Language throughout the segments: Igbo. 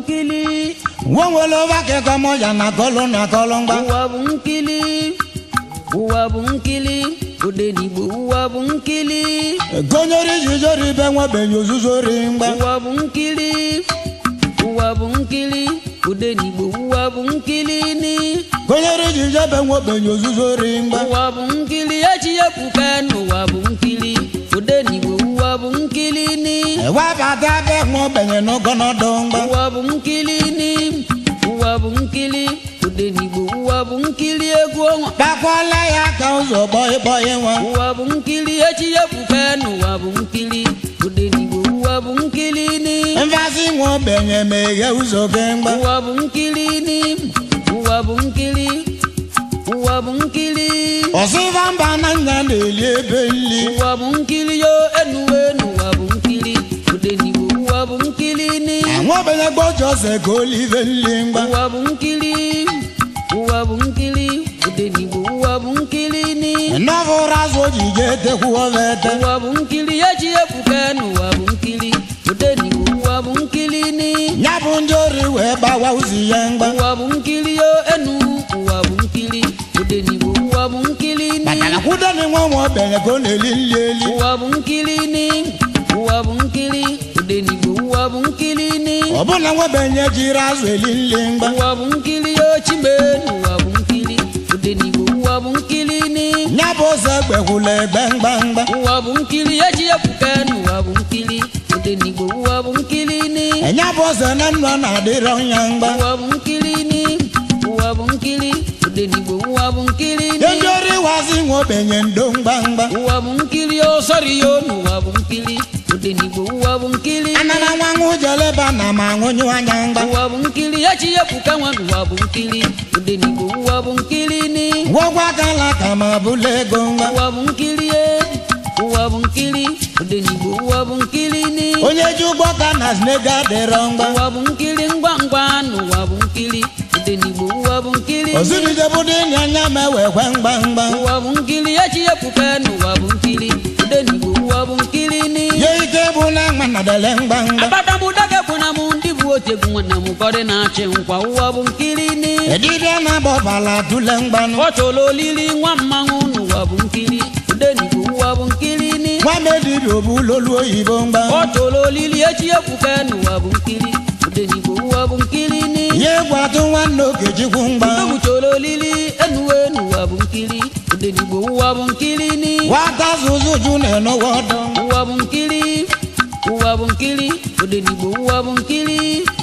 nkili nwa nwere ụba kekọ mụ ya na kọlụ na kọlụ mgba ụwa bụ nkili ụwa bụ nkili odenigbo ụwa bụ nkili gonyere ijijori ibe nwebenye ozuzo ri mgba ụwa bụ nkili ụwa bụ nkili odenigbo ụwa bụ nkili ni gonyere ijiji ebe nwebenye ozuzo ri mgba ụwa bụ nkili echi epuka n'ụwa bụ nkili odenigbo ụwa bụ nkili ni ewebata ebe nwebenye n'ọgọnọdụ mgba ụwa bụ nkili ni ụwa bụ nkili odenigbo ụwa bụ nkili egwu ọnwa kpakwala ya ka ụzọ gbọị gbọị nwa ụwa bụ nkili echi epuka n'ụwa bụ nkili odenigbo ụwa bụ nkili ni mfazi nwebenye meghe ụzọ gị mgba ụwa bụ nkili ni ụwa bụ nkili ụwa bụ nkili ọsịba mba na nya na-eli ebe nli ụwa bụ nkili yo enuwe n'ụwa bụ nkili odenigbo ụwa bụ nkili ni nwebenye gbọjọse ka olive nli mgba ụwa bụ nkili ụwa bụ nkili odenigbo ụwa bụ nkili ni nọfụrụ azụ ojije tekwuovete ụwa bụ nkili eji epuka n'ụwa bụ nkili odenigbo ụwa bụ nkili ni ya bụ ndị ori wee gbawa ụzọ ya mgba ụwa bụ nkili yo enu ụwa bụ nkili odenigbo ụwa bụ nkili ni makana kwudeni nwa nwebenye ka ọ na-eli nli eli ụwa bụ nkili ni ụwa bụ nkili odenigbo ụwa bụ nkili ni ọbụna nwebenye jiri azụ eli nli mgba ụwa bụ nkili yo chime n'ụwa bụ nkili odenigbo ụwa bụ nkili ni ya bụ ụzọ egbekwula egbe mgba mgba ụwa bụ nkili eji epuka n'ụwa bụ nkili odenigbo ụwa bụ nkili ni ya bụ ụzọ na nnụ na-adịrọ ya mgba ụwa bụ nkili ni ụwa bụ nkili odenigbo ụwa bụ nkili ni ndị ori wazi nwebenye ndo mgba mgba ụwa bụ nkili o sọrọ yo n'ụwa bụ nkili odenigbo ụwa bụ nkili ni anana nwa nwụ jeleba na ma nwụnyụ anya mgba ụwa bụ nkili echi epuka nwa n'ụwa bụ nkili odenigbo ụwa bụ nkili ni gwọgwa akala ka ma bụla ego mgba ụwa bụ nkili e ụwa bụ nkili odenigbo ụwa bụ nkili ni onye ji ụgbọ ka na snega dịrọ mgba ụwa bụ nkili ngwa ngwa n'ụwa bụ nkili odenigbo ụwa bụ nkili ni ozurijebudo ịnya anya ma ewekwe mgba mgba ụwa bụ nkili echi epuka n'ụwa bụ nkili odenigbo ụwa bụ nkili ni ye ike bụ na nwa na dele mgba mgba abatamudage bụ na mụ ndị bụ otegwu nwanne m kọrị na-achị nkwa ụwa bụ nkili ni edibịa na-agbọbala tule mgbanụ ọ chọrọ olili nwa mmanwụ n'ụwa bụ nkili odenigbo ụwa bụ nkili ni nwa medibia obu lolu oyibo mgba ọ chọrọ olili echi epuka n'ụwa bụ nkili odenigbo ụwa bụ nkili ni ya egwu atụ nwanne okechukwu mgba Odogwu chọrọ olili enuwe n'ụwa bụ nkili odenigbo ụwa bụ nkili ni nwata zụzụ ju na-enọwa ọdọ ụwa bụ nkili ụwa bụ nkili odenigbo ụwa bụ nkili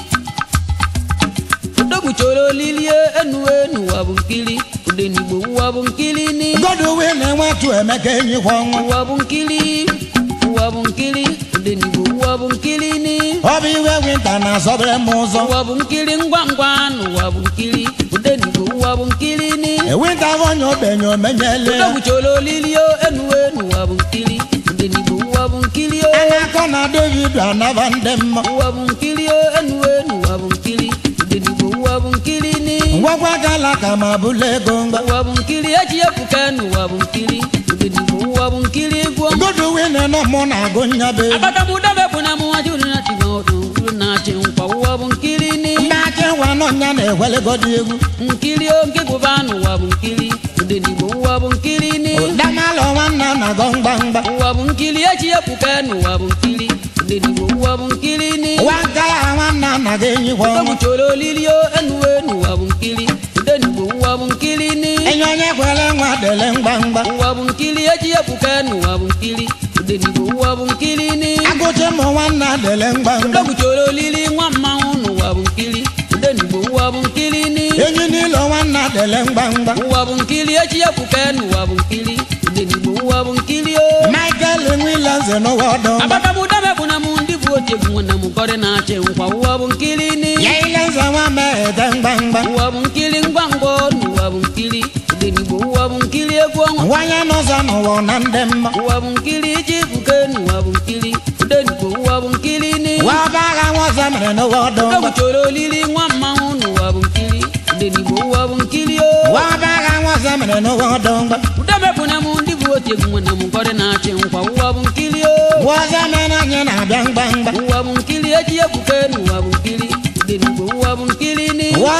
odogwu chọrọ olili enuwe n'ụwa bụ nkili odenigbo ụwa bụ nkili ni godowe na-enwetụ emeka enyikwa ọnwa ụwa bụ nkili ụwa bụ nkili odenigbo ụwa bụ nkili ni ọ bụ iwe winta na-asọbere m ụzọ ụwa bụ nkili ngwa ngwa n'ụwa bụ nkili odenigbo ụwa bụ nkili ni ewinta bụ onye obenye omenyele odogwu chọrọ olili enuwe n'ụwa bụ nkili odenigbo ụwa bụ nkili anya akọ na david anaba ndị mma ụwa bụ nkili enuwe n'ụwa bụ nkili odenigbo ụwa bụ nkili ni ngwagwa gala ka ma bụla ego mgba ụwa bụ nkili eji epuka n'ụwa bụ nkili odenigbo ụwa bụ nkili gụọ godowe na-enọ mụ na-agụ nyabe abatamudebe bụ na mụnwa jụrụ na chiga ọdụ uru na-achị nkwa ụwa bụ nkili ni ndị achị nwa n'ọnya na-egwelegodi egwu nkili o nke gụba n'ụwa bụ nkili odenigbo ụwa bụ nkili ni damalụ nwanna na-agọ mgba mgba ụwa bụ nkili eji epuka n'ụwa bụ nkili odenigbo ụwa bụ nkili ni nwa nka ya nwanna anaghị enyikwa ọnwa odogwu chọrọ olili o enuwe n'ụwa bụ nkili odenigbo ụwa bụ nkili ni enye onye kwere nwa dele mgba mgba ụwa bụ nkili eji epuka n'ụwa bụ nkili odenigbo ụwa bụ nkili ni agụchi mụ nwanna dele mgba mgba odogwu chọrọ olili nwa mmanwụ n'ụwa bụ nkili odenigbo ụwa bụ nkili ni enyi n'ilo nwanna dele mgba mgba ụwa bụ nkili eji epuka n'ụwa bụ nkili odenigbo ụwa bụ nkili o michael nwile nze n'ụwa ọdọ mgba abatamudebe bụ na mụ ndị bụ otegwu nwanne m kọrị na-achị nkwa ụwa bụ nkili ni ya ile nze nwa meghete mgba mgba ụwa bụ nkili ngwa ngwa n'ụwa bụ nkili odenigbo ụwa bụ nkili egwu ọnwa nwanye n'ụzọ n'ụwa na ndị mma ụwa bụ nkili iji epuka n'ụwa bụ nkili odenigbo ụwa bụ nkili ni wa ọba agha nwa ọzọ mere n'ụwa ọdọ mgba odogwu chọrọ olili nwa mmanwụ n'ụwa bụ nkili odenigbo ụwa bụ nkili o wa ọba agha nwa ọzọ mere n'ụwa ọdọ mgba udemepụ na mụ ndị bụ otegwu nwanne m kọrị na-achị nkwa ụwa bụ nkili o wa ọzọ mere anyị na-abịa mgba mgba ụwa bụ nkili eji epuka n'ụwa bụ nkili odenigbo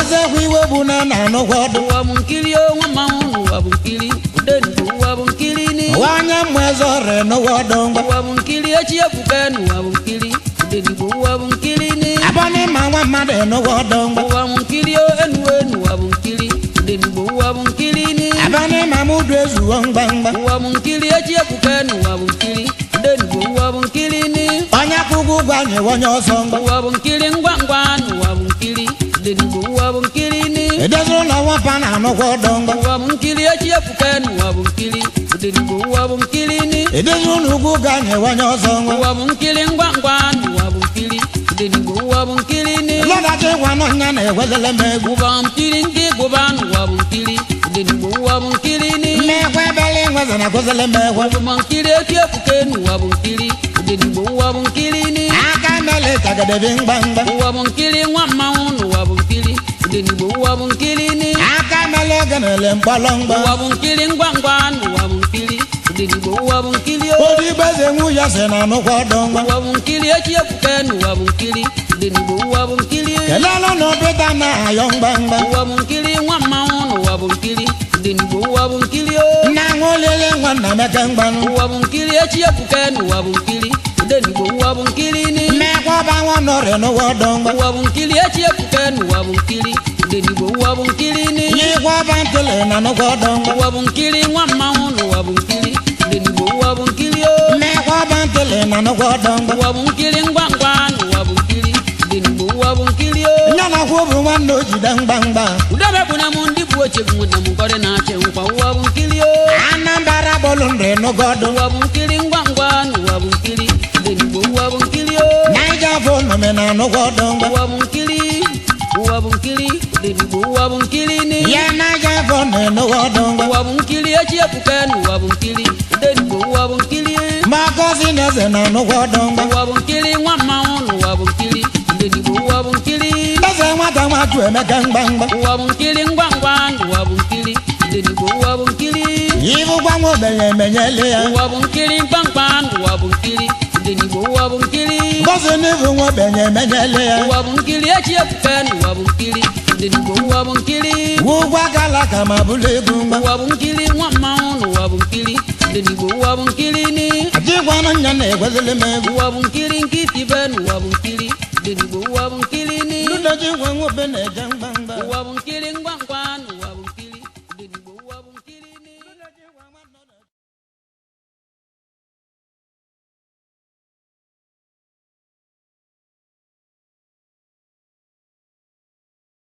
ezekwa iwe bụ na na anụkwa ọdụ ụwa bụ nkiri o nwa mmanwụ n'ụwa bụ nkiri udenigbo ụwa bụ nkiri ni ụwa onye mma eze ọrịa n'ụwa ọdụ ngwa ụwa bụ nkiri echi ebuka n'ụwa bụ nkiri udenigbo ụwa bụ nkiri ni abọnị ma nwa mmadụ n'ụwa ọdụ ngwa ụwa bụ nkiri o enuwe n'ụwa bụ nkiri udenigbo ụwa bụ nkiri ni abọnị ma m udu ezuwo mgbamgba ụwa bụ nkiri echi ebuka n'ụwa bụ nkiri udenigbo ụwa bụ nkiri ni onye kwụgwụ ụgwọ anyị onye ọsọ ngwa ụwa bụ nkiri ngwa ngwa n'ụwa bụ nkiri udenigbo ụwa bụ nkiri ni edezuru na nwapa na anụkwa ọdụ ngwa ụwa bụ nkiri echi ebuka n'ụwa bụ nkiri udenigbo ụwa bụ nkiri ni edezuru na ugwu ụgwọ anyị onye ọsọ ngwa ụwa bụ nkiri ngwa ngwa n'ụwa bụ nkiri udenigbo ụwa bụ nkiri ni lọdachi gwa n'ọnya na-egwelele m egwu ụwa bụ nkiri ndị gụba n'ụwa bụ nkiri udenigbo ụwa bụ nkiri ni mmekwa ebele nweze na agụzele m egwu ụwa nkiri eti ebuka n'ụwa bụ nkiri udenigbo ụwa bụ nkiri ni aka mele chagadebi mgbamgba ụwa bụ nkiri nwa mmanwụ n'ụwa bụ nkiri udenigbo ụwa bụ nkiri ni aka mele oge na-ele mkpọrọ mgba ụwa bụ nkiri ngwa ngwa n'ụwa bụ nkiri udenigbo ụwa bụ nkiri o odigbo eze nwu ya si na anụkwa ọdụ ngwa ụwa bụ nkiri echi ebuka n'ụwa bụ nkiri udenigbo ụwa bụ nkiri kelelu na obita na-ayọ mgbamgba ụwa bụ nkiri nwa mmanwụ n'ụwa bụ nkiri udenigbo ụwa bụ nkiri o nna nwa olele nwa nna meke mgbanụ ụwa bụ nkiri echi ebuka n'ụwa bụ nkiri udenigbo ụwa bụ nkiri ni mmekwa ọba nwa nọrị n'ụwa ọdụ ngwa ụwa bụ nkiri echi ebuka n'ụwa bụ nkiri udenigbo ụwa bụ nkiri ni yikwa ọba ntụli na anụkwa ọdụ ngwa ụwa bụ nkiri nwa mmanwụ n'ụwa bụ nkiri udenigbo ụwa bụ nkiri o mmekwa ọba ntụli na anụkwa ọdụ ngwa ụwa bụ nkiri ngwa ngwa n'ụwa bụ nkiri udenigbo ụwa bụ nkiri o nya na kwụ bụ nwanne o jide mgbamgba udebe bụ na m ndị bụ oche bụ na m nkọrị na-achị nkwa ụwa bụ nkiri o anambra bọọlụ nrị n'ụgọ ọdụ ụwa bụ nkiri ngwa ngwa n'ụwa bụ nkiri udenigbo ụwa bụ nkiri o naija fo nọme na anụkwa ọdụ ngwa ụwa bụ nkiri ụwa bụ nkiri udenigbo ụwa bụ nkiri ni ya naija fo na n'ụwa ọdụ ngwa ụwa bụ nkiri echi ebuka n'ụwa bụ nkiri udenigbo ụwa bụ nkiri ma gọzi na eze na anụkwa ọdụ ngwa ụwa bụ nkiri nwa mmanwụ n'ụwa bụ nkiri udenigbo ụwa bụ nkiri eze nwata nwachụ emeka mgbamgba ụwa bụ nkiri ngwa ngwa n'ụwa bụ nkiri udenigbo ụwa bụ nkiri ịbụkwa nwa ogbenye emenyele ya ụwa bụ nkiri mkpamkpa n'ụwa bụ nkiri udenigbo ụwa bụ nkiri gọzi n'ibu nwa ogbenye emenyele ya ụwa bụ nkiri echi ebuka n'ụwa bụ nkiri udenigbo ụwa bụ nkiri ugwu agala ka ma bụlụ egwu mgba ụwa bụ nkiri nwa mmanwụ n'ụwa bụ nkiri udenigbo ụwa bụ nkiri ni adịgwanụ nya na-egwezili m egwu ụwa bụ nkiri nkịtị be n'ụwa bụ nkiri udenigbo ụwa bụ nkiri ni ludoji nwa nwa obe na-eje mgbamgba ụwa bụ nkiri ngwa